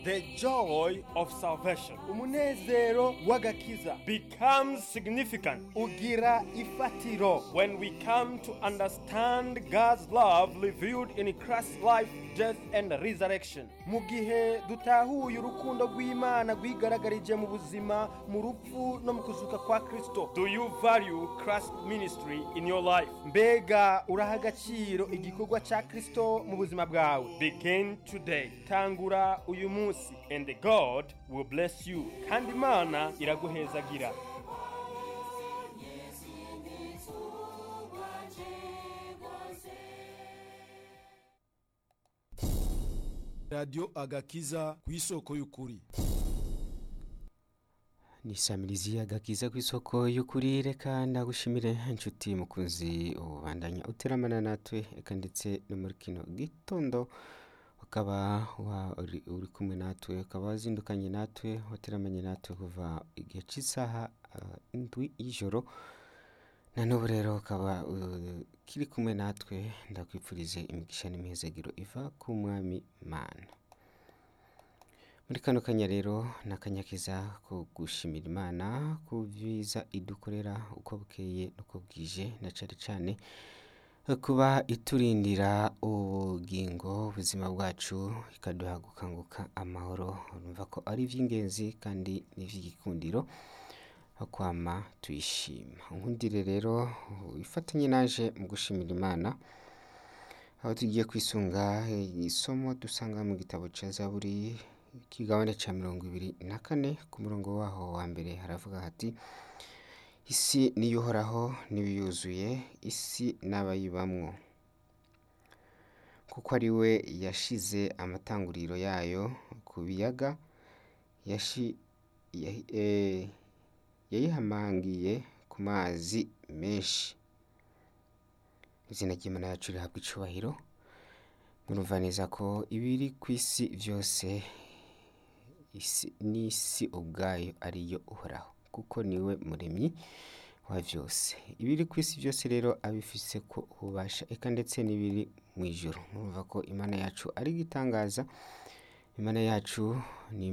the joy of salvation umunezero w'agakiza becomes significant ugira ifatiro when we come to understand God's love revealed in Christ's life, death, and resurrection. mu gihe dutahuye urukundo rw'imana rwigaragarije mu buzima mu rupfu no mu kuzuka kwa kristo Do you value Christ's ministry in your life? mbega uraha agaciro igikorwa cya kristo mu buzima bwawe Begin today, tangura uyu munsi and God will bless you. Kandi Imana iraguhezagira. radiyo agakiza ku isoko y'ukuri ni samirizi agakiza ku isoko y'ukuri reka ndagushimire inshuti mukunzi ubandanya uteramana natwe reka ndetse no muri kino gitondo ukaba wa- uri uri kumwe natwe ukaba wazindukanye natwe wateramanye natwe kuva igihe cy'isaha ah, indwi y'ijoro na n'ubu rero ukaba uh, kiri kumwe natwe ndakwifurize imigisha n'imihezagiro iva ku mwami mana muri kano kanya rero ni akanya keza ko gushimira imana ku byiza idukorera uko bukeye n'uko bwije na cyane cyane kuba iturindira ubugingo ubuzima bwacu ikaduha gukanguka amahoro urumva ko ari iby'ingenzi kandi n'iby'igikundiro aho kwama tuyishima nkundire rero ifatanye naje mu gushimira imana aho tugiye kwisunga isomo dusanga mu gitabo cya zaburi ikigabane cya mirongo ibiri na kane ku murongo waho wa mbere haravuga hati isi niyo uhoraho n'ibiyuzuye isi n'abayibamwo kuko ari we yashize amatanguriro yayo ku biyaga yashi yahi- eh, yayihamangiye ku mazi menshi izina ry'imana yacu rihabwa icubahiro murumva neza ko ibiri ku isi byose isi n'isi ubwayo ariyo uhoraho kuko niwe muremyi wa byose ibiri ku isi byose rero abifise ko ububasha eka ndetse n'ibiri mu ijoro murumva ko imana yacu ari igitangaza imana yacu ni